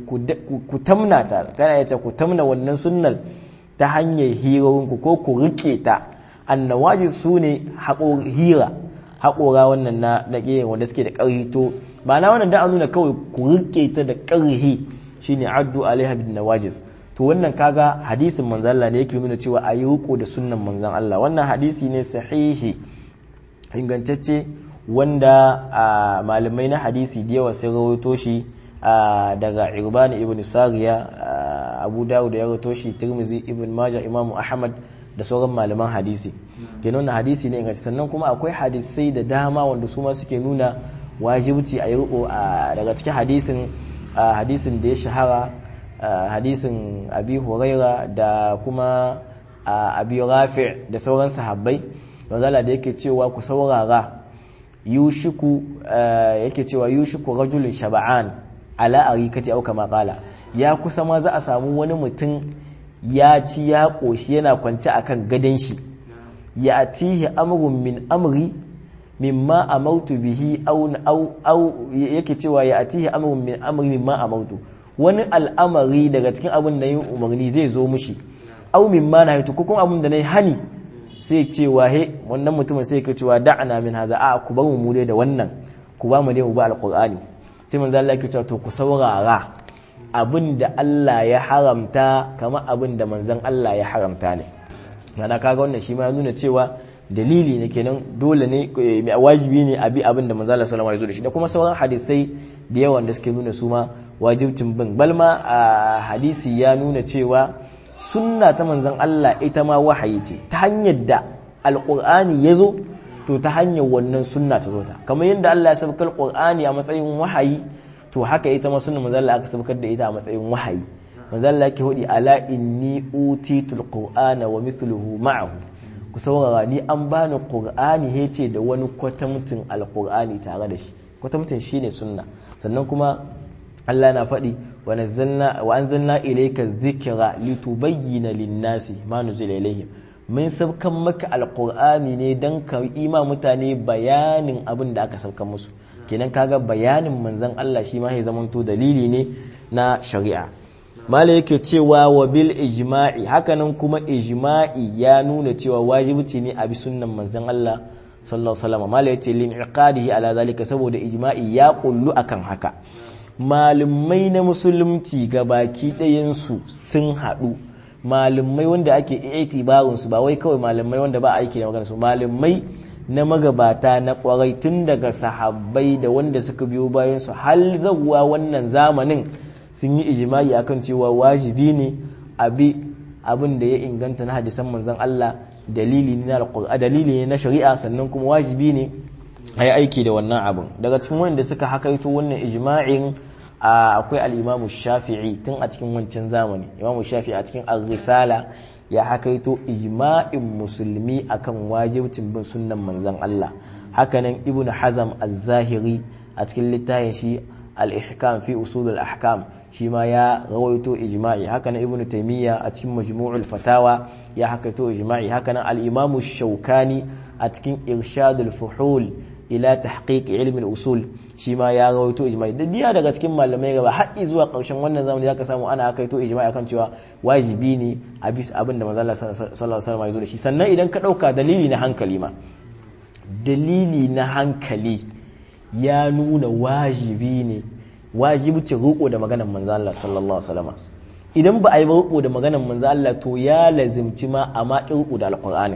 ku tamna ta kana yace ku tamna wannan sunnal ta hanyar hirowinku ko ku rike ta annawaji su ne hira haƙora wannan na na wanda suke da ƙarhi to ma'ana wannan da an nuna kawai ku rike ta da ƙarhi shine addu alaiha bin nawajiz to wannan kaga hadisin manzon Allah ne yake nuna cewa ayi riko da sunnan manzon Allah wannan hadisi ne sahihi ingantacce wanda malamai na hadisi da yawa sun rawaito shi daga Irbani ibn Sariya Abu Dawud ya rawaito shi Tirmidhi ibn Majah Imam Ahmad da sauran malaman hadisi kenan wannan hadisi ne ingantacce sannan kuma akwai hadisai da dama wanda su ma suke nuna wajibci a yi riko daga cikin hadisin hadisin da ya shahara hadisin abi huraira da kuma abi rafi da sauran sahabbai wanzala da yake cewa ku saurara yushiku yake cewa yushiku rajulun shaba'an ala arikati au kama qala ya kusa ma za a samu wani mutum ya ci ya koshi yana kwance akan gadon shi ya atihi amrun min amri mimma amautu bihi au au yake cewa ya atihi amrun min amri mimma amautu wani al'amari daga cikin abin da yi umarni zai zo mushi au mimma na haitu ko kuma abin da nayi hani sai cewa he wannan mutumin sai ka cewa da'ana min haza a ku bar mu dai da wannan ku ba mu dai mu ba alqur'ani sai manzo Allah yake cewa to ku saurara abin da Allah ya haramta kamar abin da manzon Allah ya haramta ne mana kaga wannan shi ma ya nuna cewa dalili ne kenan dole ne wajibi ne abi abin da manzo Allah sallallahu alaihi wasallam ya zo da shi da kuma sauran hadisai da yawan da suke nuna su ma wajibcin bin balma a hadisi ya nuna cewa sunna ta manzon Allah ita ma wahayi ce ta hanyar da alqur'ani ya zo to ta hanyar wannan sunna ta zo ta kamar yadda Allah ya sabkar qur'ani a matsayin wahayi to haka ita ma sunna manzon Allah aka sabkar da ita a matsayin wahayi manzon Allah yake hudi ala inni utitul qur'ana wa mithluhu ma'ahu ku saurara ni an bani qur'ani yace da wani kwatamtin alqur'ani tare da shi kwatamtin shine sunna sannan kuma Allah na faɗi wa nazzalna wa anzalna ilayka dhikra litubayyana lin-nasi ma nuzila ilayhim mun sabkan maka alqur'ani ne dan ka ima mutane bayanin abin da aka sabkan musu kenan kaga bayanin manzon Allah shi ma ya zamanto dalili ne na shari'a mala yake cewa wa bil ijma'i hakanan kuma ijma'i ya nuna cewa wajibi ne a bi sunnan manzon Allah sallallahu alaihi wasallam mala yace lin iqadihi ala zalika saboda ijma'i ya kullu akan haka malumai na musulunci ga baki ɗayansu sun haɗu malumai wanda ake itibarin su ba wai kawai malumai wanda ba aiki da magana su malumai na magabata na kwarai tun daga sahabbai da wanda suka biyo bayan su har zawwa wannan zamanin sun yi ijma'i akan cewa wajibi ne abi abin da ya inganta na hadisan manzon Allah dalili ne na alqur'ani dalili ne na shari'a sannan kuma wajibi ne ayi aiki da wannan abin daga cikin wanda suka hakaito wannan ijma'in akwai al-Imam Shafi'i tun a cikin wancan zamani Imam Shafi'i a cikin Ar-Risala ya hakaito ijma'in musulmi akan wajibcin bin sunnan manzon Allah hakanan Ibn Hazm Az-Zahiri a cikin littafin shi al-Ihkam fi usul al-ahkam shi ma ya rawaito ijma'i hakanan Ibn Taymiyyah a cikin Majmu'ul Fatawa ya hakaito ijma'i hakanan al-Imam Shawkani a cikin Irshadul Fuhul ila tahqiq ilmi al-usul shi ma ya rawaito ijma'i da diya daga cikin malamai gaba har zuwa ƙarshen wannan zamani zaka samu ana kaito ijma'i akan cewa wajibi ne a bis abin da manzo Allah sallallahu alaihi wasallam ya zo da shi sannan idan ka dauka dalili na hankali ma dalili na hankali ya nuna wajibi ne wajibcin roƙo da maganar manzo Allah sallallahu alaihi wasallam idan ba a yi roƙo da maganar manzo Allah to ya lazimci ma amma roƙo da alqur'ani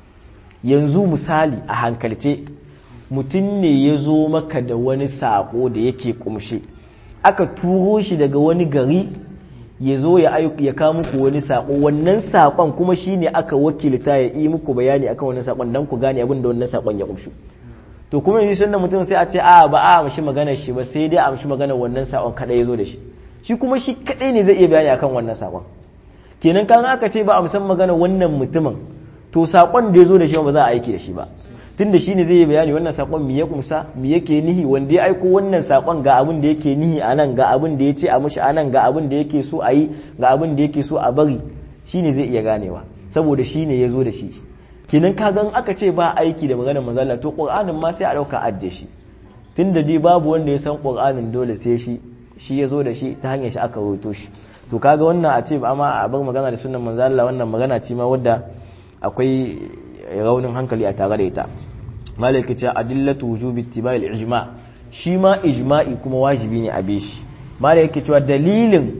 yanzu misali a hankalce mutum ne ya zo maka da wani saƙo da yake ƙumshe aka turo shi daga wani gari ya zo ya kawo muku wani saƙo wannan saƙon kuma shi ne aka wakilta ya yi muku bayani akan wannan saƙon don ku gane abin da wannan saƙon ya ƙumshu to kuma yanzu sun da mutum sai a ce a ba a amshi maganar shi ba sai dai a amshi maganar wannan saƙon kaɗai ya zo da shi shi kuma shi kaɗai ne zai iya bayani akan wannan saƙon kenan kan aka ce ba a musan maganar wannan mutumin to saƙon da ya zo da shi ba za a aiki da shi ba tunda shi ne zai yi bayani wannan sakon mi ya kumsa mi yake nihi wanda ya aiko wannan sakon ga abin da yake nihi a nan ga abin da ya ce a mushi a nan ga abin da yake so a yi ga abin da yake so a bari shi ne zai iya ganewa saboda shi ne ya zo da shi kenan ka gan aka ce ba aiki da maganar manzala to qur'anin ma sai a dauka adde shi tunda dai babu wanda ya san qur'anin dole sai shi shi ya zo da shi ta hanyar shi aka rawaito shi to kaga wannan a ce amma a bar magana da sunan manzala wannan magana ce ma wadda akwai raunin hankali a tare da ita malaka ce adillatu wujubi ittiba'i al-ijma shi ma ijma'i kuma wajibi ne a shi malaka cewa dalilin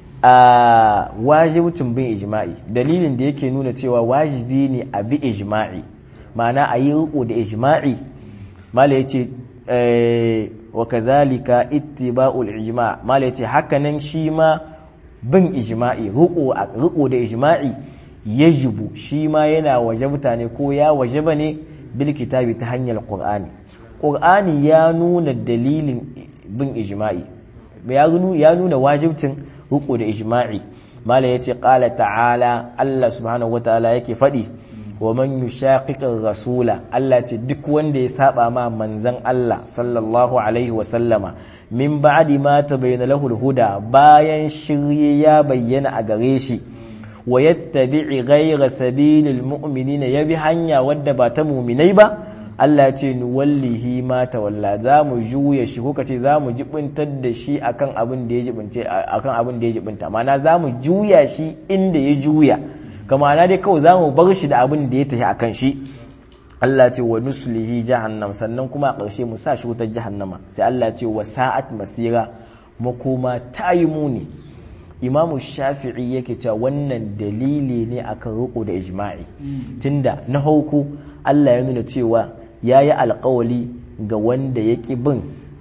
a wajibcin bin ijma'i dalilin da yake nuna cewa wajibi ne a bi ijma'i ma'ana a yi riko da ijma'i malaka yace wa kazalika ittiba'u al-ijma' malaka yace hakanan shi ma bin ijma'i riko da ijma'i yajibu shi ma yana waje mutane ko ya waje ba ne bil kitabi ta hanyar qur'ani qur'ani ya nuna dalilin bin ijma'i ya nuna wajibcin riko da ijma'i mala yace qala ta'ala Allah subhanahu wataala yake fadi wa man yushaqiqir rasula Allah ce duk wanda ya saba ma manzon Allah sallallahu alaihi wa sallama min ba'di ma tabayyana lahu huda bayan shirye ya bayyana a gare shi wa yattabi'i ghayra sabilil mu'minina yabi hanya wadda ba ta mu'minai ba Allah ce ni wallahi ma tawalla za mu juya shi ko kace za mu jibintar da shi akan abin da ya jibince akan abin da ya jibinta ma'ana za mu juya shi inda ya juya kama na dai kawai za mu bar shi da abin da ya tafi akan shi Allah ce wa nuslihi jahannam sannan kuma a ƙarshe mu sa shi wutar jahannama sai Allah ce wa sa'at masira makoma ta yi muni imamu shafi'i yake cewa wannan dalili ne akan riko da ijma'i tunda na hauku Allah ya nuna cewa ya yi alkawali ga wanda ya ƙi bin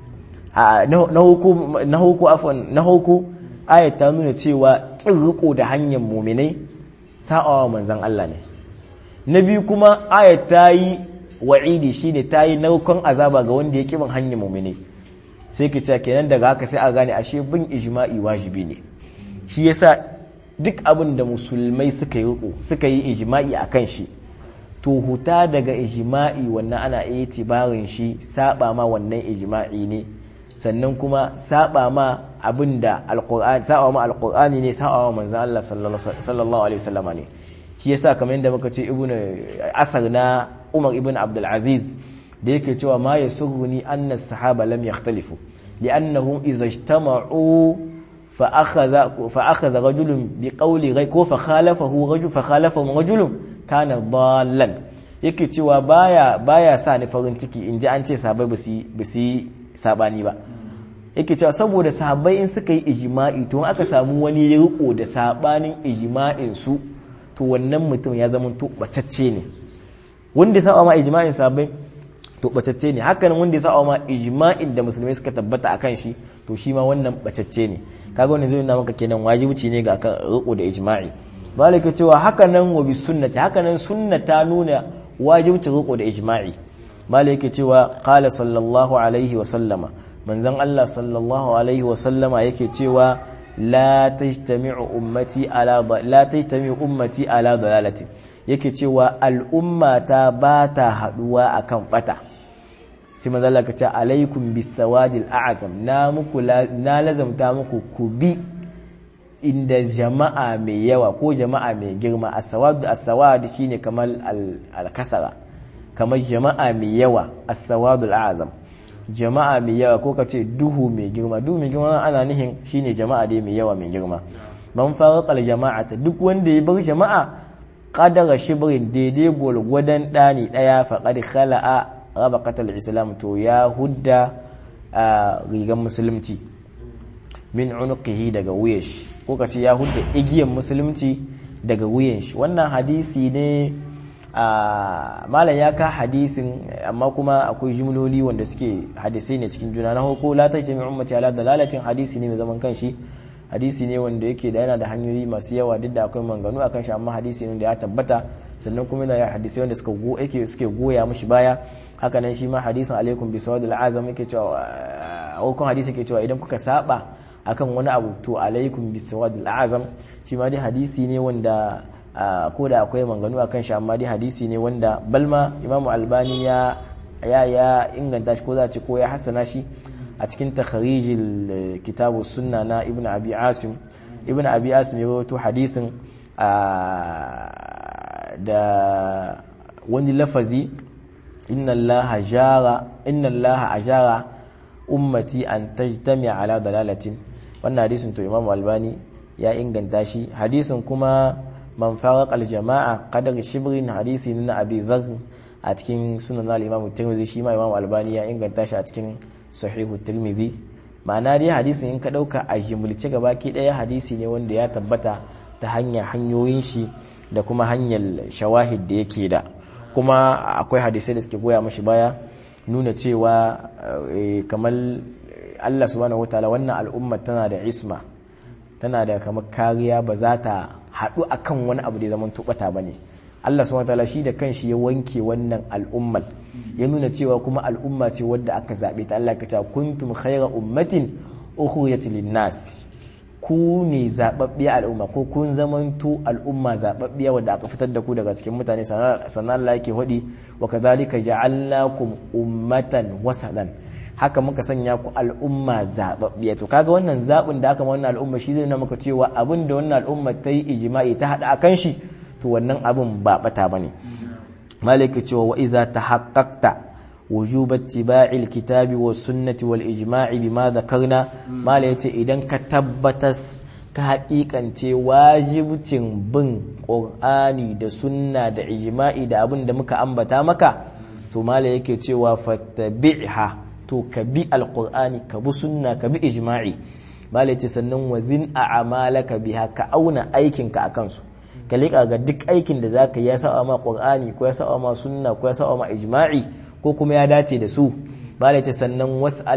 na hauku afon na hauku ayat ta nuna cewa ƙin riko da hanyar muminai sa'awa manzan Allah ne na biyu kuma ayat ta yi wa'idi shine ta yi naukon azaba ga wanda ya ƙi bin hanyar muminai sai ki ta kenan daga haka sai a gane ashe bin ijma'i wajibi ne shi yasa duk abin da musulmai suka yi riko suka yi ijma'i a kan shi to huta daga ijma'i wannan ana iya tibarin shi saba ma wannan ijma'i ne sannan kuma saba ma abin da alqur'ani saba ma alqur'ani ne saba ma manzon Allah sallallahu alaihi wasallama ne shi yasa kamar yadda muka ce ibn asar na Umar ibn Abdul Aziz da yake cewa ma yasurruni anna sahaba lam yakhtalifu li'annahum idza ijtama'u فأخذ فأخذ رجل بقول غير كو فخالفه رجل فخالفه رجل كان ضالا yake cewa baya baya sa ni farin ciki in ji an ce sahabbai ba su yi sabani ba yake cewa saboda sahabbai in suka yi ijma'i to aka samu wani ya riko da sabanin ijma'in su to wannan mutum ya zama to bacacce ne wanda saba ma ijma'in sahabbai to bacacce ne hakan wanda ya sa ma ijma'in da musulmai suka tabbata akan shi to shi ma wannan bacacce ne kaga wannan zai nuna maka kenan wajibi ne ga akan riko da ijma'i malaka cewa haka nan wa bi sunnati haka nan sunna ta nuna wajibci riko da ijma'i malaka cewa qala sallallahu alaihi wa sallama manzon Allah sallallahu alaihi wa sallama yake cewa la tajtami'u ummati ala la tajtami'u ummati ala dalalati yake cewa al'ummata ba ta haduwa akan bata sai manzo Allah ce alaikum bisawadil a'zam na muku na lazamta muku ku bi inda jama'a mai yawa ko jama'a mai girma as-sawad as-sawad shine kamar al-kasara kamar jama'a mai yawa as-sawadul a'zam jama'a mai yawa ko kace duhu mai girma duhu mai girma ana nihin shine jama'a dai mai yawa mai girma man farqal jama'ata duk wanda ya bar jama'a qadara shibrin daidai gwargwadon dani daya faqad khala'a rabaqatal islam to ya hudda rigan musulunci min unuqihi daga wuyan shi ko kace ya hudda igiyan musulunci daga wuyan shi wannan hadisi ne malam ya ka hadisin amma kuma akwai jumloli wanda suke hadisai ne cikin juna na hoko la tajmi ummati ala dalalatin hadisi ne mai zaman kanshi hadisi ne wanda yake da yana da hanyoyi masu yawa duk da akwai manganu akan shi amma hadisi ne da ya tabbata sannan kuma yana da hadisai wanda suka go yake suke goya mishi baya haka nan shi ma hadisin alaikum bi sawadil azam yake cewa hukun hadisi yake cewa idan kuka saba akan wani abu to alaikum bi sawadil azam shi ma dai hadisi ne wanda ko da akwai manganu akan shi amma dai hadisi ne wanda balma imamu albani ya ya ya inganta shi ko za ce ko ya hassana shi a cikin takharijil kitabu sunna na ibnu abi asim ibnu abi asim ya rawaito hadisin da wani lafazi inna allaha jara inna allaha ajara ummati an tajtami ala dalalatin wannan hadisin to imamu albani ya inganta shi hadisin kuma man faraq aljama'a qadar shibrin hadisi na abi dharr a cikin sunan al-imam tirmidhi shi ma imam albani ya inganta shi a cikin sahihu tirmidhi ma'ana dai hadisin in ka dauka a jimulce gabaki daya hadisi ne wanda ya tabbata ta hanyar hanyoyin shi da kuma hanyar shawahid da yake da kuma akwai hadisai da suke goya mashi baya nuna cewa kamar Allah subhanahu wataala wannan al'umma tana da isma tana da kamar kariya ba za ta haɗu akan wani abu da zaman tubata ba ne Allah subhanahu wataala shi da kanshi ya wanke wannan al'ummar ya nuna cewa kuma al'umma ce wadda aka zaɓe ta Allah ka ta kuntum khayra ummatin ukhrijat lin-nas ku ne zababbiya al'umma ko kun zamanto al'umma zababbiya wadda aka fitar da ku daga cikin mutane sannan Allah yake hudi wa kadhalika ja'alnakum ummatan wasalan haka muka sanya ku al'umma zababbiya to kaga wannan zabin da aka ma wannan al'umma shi zai nuna maka cewa abin da wannan al'umma ta yi ijma'i ta hada akan shi to wannan abin ba bata bane malaka cewa wa iza tahaqqaqta وجوب اتباع الكتاب والسنة والإجماع بما ذكرنا ما ليتي إذن كتبتس كحقيقة واجب بن قرآني دا سنة دا إجماعي دا أبن دا مكا أنبتا مكا تو ما ليكي تيوا فاتبعها تو كبي القرآن كبو سنة كبي إجماعي ما ليتي سنن وزن أعمالك بها كأونا أيكن كأكنسو ka liƙa ga duk aikin da zaka ya sa ma Qur'ani ko ya sa ma sunna ko ya sa ma ijma'i ko kuma ya dace da su bala ce sannan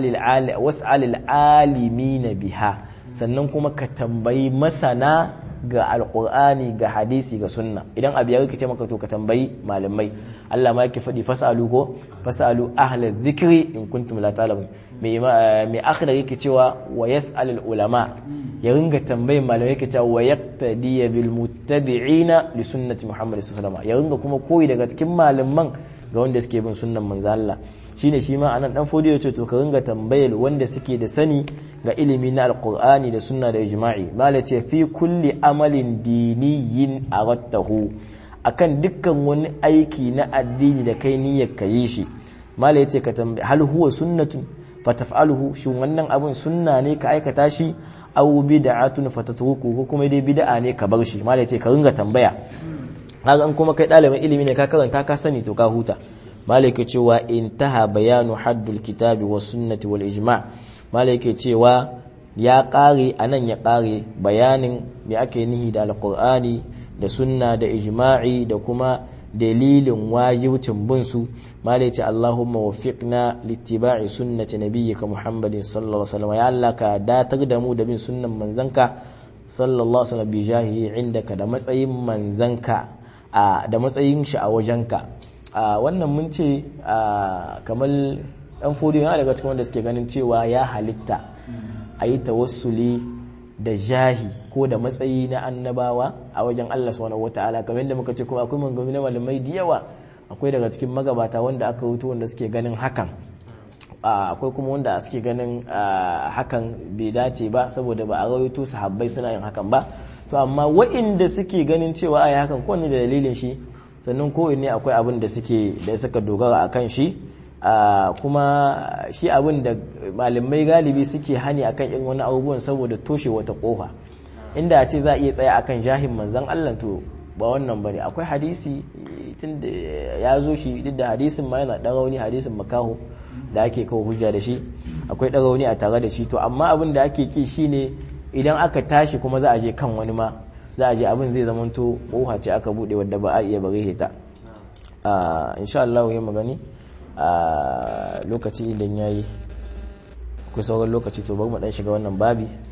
was'alil alimina biha sannan kuma ka tambayi masana ga alqur'ani ga hadisi ga sunna idan abu ya rikice maka to ka tambayi malamai Allah ma yake faɗi fasalu ko fasalu ahla dhikri in kuntum la ta'lamun mai mai akhira yake cewa wa yas'alul ulama ya ringa tambayin malamai yake cewa wa yaqtadi bil muttabi'ina li sunnati muhammad sallallahu alaihi wasallam ya ringa kuma koyi daga cikin malaman ga wanda suke bin sunnan manzo Allah shine shi ma anan dan fodiyo yace to ka ringa tambayar wanda suke da sani ga ilimi na alqur'ani da sunna da ijma'i mala ce fi kulli amalin diniyin arattahu akan dukkan wani aiki na addini da kai niyyar ka yi shi mala yace ka tambaye hal huwa sunnatun fataf'aluhu shin wannan abun sunna ne ka aikata shi aw bid'atun fatatruku ko kuma dai bid'a ne ka bar shi mala yace ka ringa tambaya kaga an kuma kai ɗalibin ilimi ne ka karanta ka sani to ka huta malaka cewa intaha bayanu haddul kitabi was sunnati wal ijma' malaka cewa ya ƙare anan ya ƙare bayanin me ake nihi da alqur'ani da sunna da ijma'i da kuma dalilin wajibcin bin su malai ce Allahumma waffiqna littiba'i sunnati nabiyyika Muhammadin sallallahu alaihi wasallam ya Allah ka datar da mu da bin sunnan manzanka sallallahu alaihi wasallam bi jahihi indaka da matsayin manzanka da matsayin shi a wajenka wannan mun ce kamar ɗan fodiyo yana daga cikin wanda suke ganin cewa ya halitta a yi tawassuli da jahi ko da matsayi na annabawa a wajen Allah subhanahu wata'ala kamar yadda muka ce kuma akwai maganganu na malamai da yawa akwai daga cikin magabata wanda aka wuto wanda suke ganin hakan akwai kuma wanda suke ganin hakan bai dace ba saboda ba a rawaito sahabbai suna yin hakan ba to amma waɗanda suke ganin cewa ai hakan ko ne da dalilin shi sannan ko ne akwai abin da suke da suka dogara akan shi kuma shi abin da malamai galibi suke hani akan irin wani abubuwan saboda toshe wata kofa inda a ce za a iya tsaya akan jahin manzon Allah to ba wannan bane akwai hadisi tunda ya zo shi duk da hadisin ma yana dan rauni hadisin makaho da ake kawo hujja da shi akwai dan rauni a tare da shi to amma abin da ake ki shine idan aka tashi kuma za a je kan wani ma za a je abin zai zamanto kofa ce aka bude wadda ba a iya bare ta insha Allah ya magani a lokaci idan yayi akwai sauran lokaci to bari mu dan shiga wannan babi